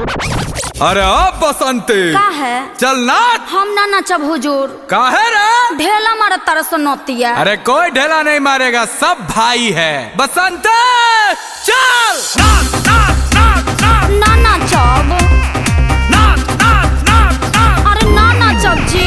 अरे अब बसंती का है चल नाच हम ना नचब हुजूर काहे रे ढेला मारा तरस नोतिया अरे कोई ढेला नहीं मारेगा सब भाई है बसंत चल नाच नाच नाच नाच ना नचब नाच नाच नाच नाच अरे ना नचब जी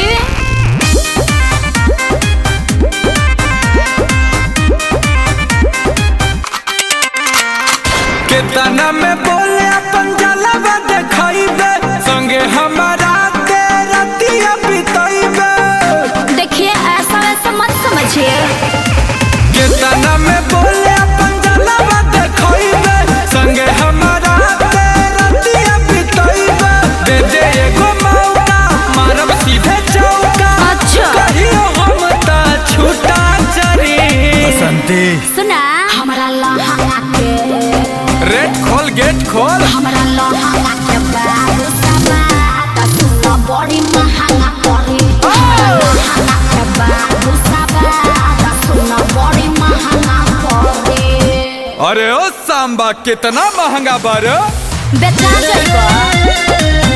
केतना में बोले अपन जलवा देखाइबे संगे हमारा के रतिया बिताइबे देखिए ऐसा वैसा मत समझिए केतना में बोले अपन जलवा देखाइबे संगे हमारा के रतिया बिताइबे दे दे एगो मौका मारब सीधे चौका अच्छा। कहियो हम ता छूटा चरी बसंती सुना हमरा लहंगा के रेड खोल गेट खोल हमरा लहंगा के बाबू सबा त सुनो बड़ी महंगा पड़ी हमरा लहंगा के बाबू सबा त सुनो बड़ी महंगा पड़ी अरे ओ सांबा कितना महंगा बारे बेचा जइबो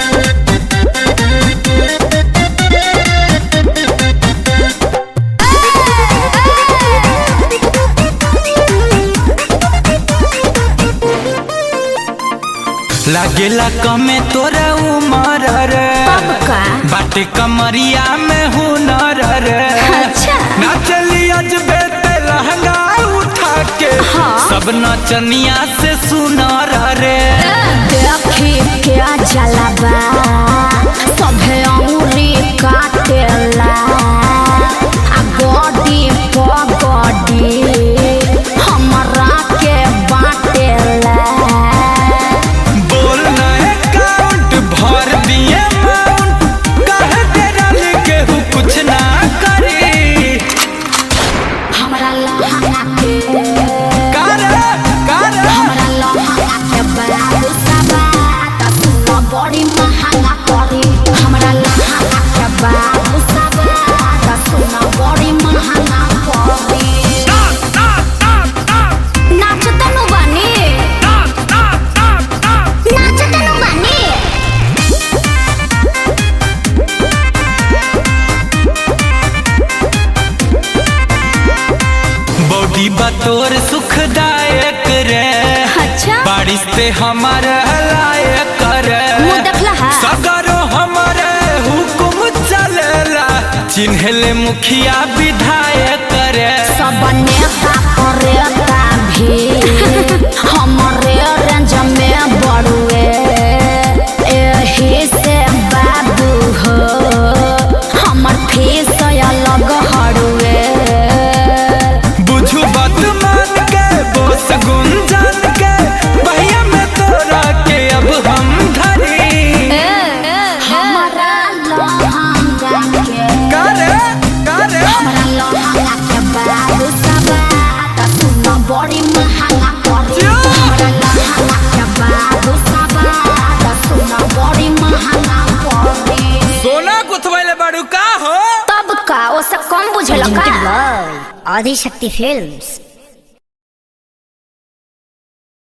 लागेला कमे तोरा उमर रे कब का बाटे कमरिया में हुनर रे अच्छा। नाचली अजबे ते लहंगा उठा के हाँ। सब नचनिया से सुनर रे देखी क्या जलबा सभे अंगुरी काटेला आ गोडी पगडी हमरा के बाटेला बोल ना अकाउंट भर दिए माउंट कहे तेरा लिखे हूँ कुछ ना करी हमरा लहंगा के कर कर हमरा लहंगा के बाबू सबा त सुनो बड़ी महंगा पड़ी हमरा लहंगा के बाबू सबा त सुनो बड़ी महंगा पड़ी नाच नाच नाच नाच नाचतनु बानी नाच नाच नाच नाच नाचतनु बानी बॉडी बतौर सुखदायक रे अच्छा बारिश से हमारे लायक रे मुंह देखला हा सगरो हमारे हुकुम चलेला चिन्हले मुखिया विधायक रे सब नेता करेता भी हमरे रेंज में बड़ुए एही से बाबू हो हमर फीस अलग हड़ुए बुझू बात मान के बोस गुंजन के भैया में तोरा के अब हम धरी हमरा लहंगा के करे करे हमरा लहंगा के बाबू सबा त सुनो बड़ी महंगा पड़ी जा। हमरा लहंगा के बाबू सबा त सुनो बड़ी महंगा पड़ी सोना गुथवैले बड़ू का हो तब का ओसे कम बुझेला का आदि शक्ति फिल्म्स